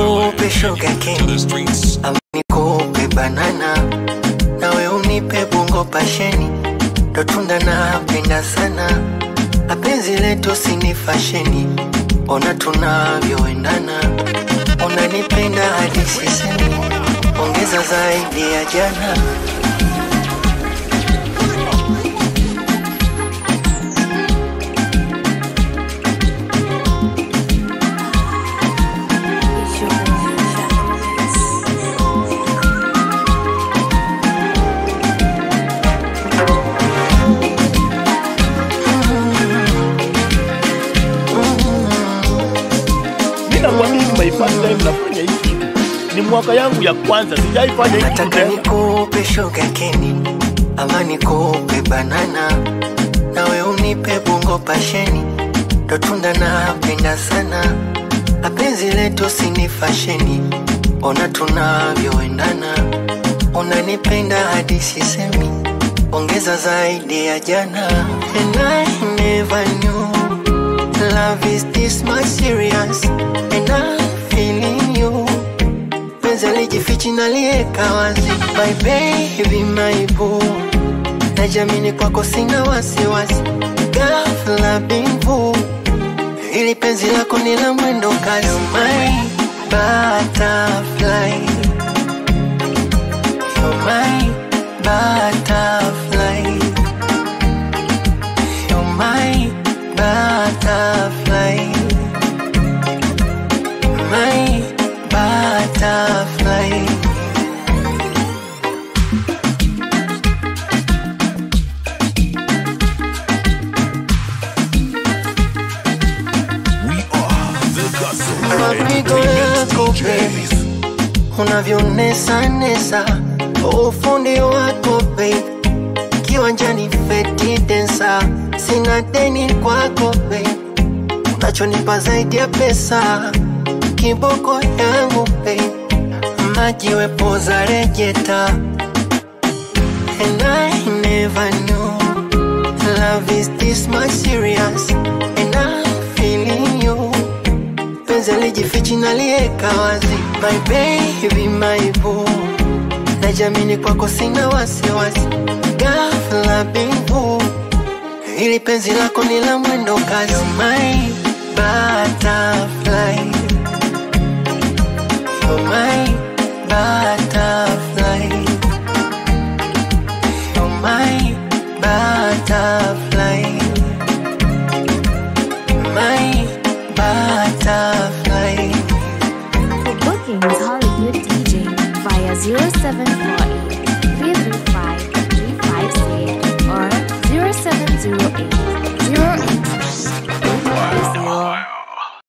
nikupe sugar cane ama nikupe banana nawe unipe bongo pasheni ndo tunda napenda sana na penzi letu sini fasheni ona tunavyoendana unanipenda hadi sisemi ongeza zaidi ya jana Mimi nakwambia hivi my first time nafanya hii kitu. Ni mwaka yangu ya kwanza sijaifanya hii kitu nataka tena. nikupe sugar cane ama nikupe banana nawe unipe bongo pasheni ndo tunda napenda sana na penzi letu sini fasheni ona tunavyoendana unanipenda hadi sisemi ongeza zaidi ya jana and I never knew love is this much serious and I'm feeling you penzi alijifichi nalieka wazi my baby my boo najamini kwako sina wasiwasi ghafla bimvu ili penzi lako ni la mwendo kasi my butterfly You're my butterfly You're my butterfly My butterfly mapigo yako baby unavyonesa ufundi wako baby kiwanjani feti densa sina deni kwako baby unachonipa zaidi ya pesa kiboko yangu baby maji wepoza rejeta and I never knew love is this much serious and I'm feeling you penzi alijifichi nalieka wazi my baby my boo najamini kwako sina wasiwasi ghafla bingu ili penzi lako ni la mwendo kasi my butterfly You're my butterfly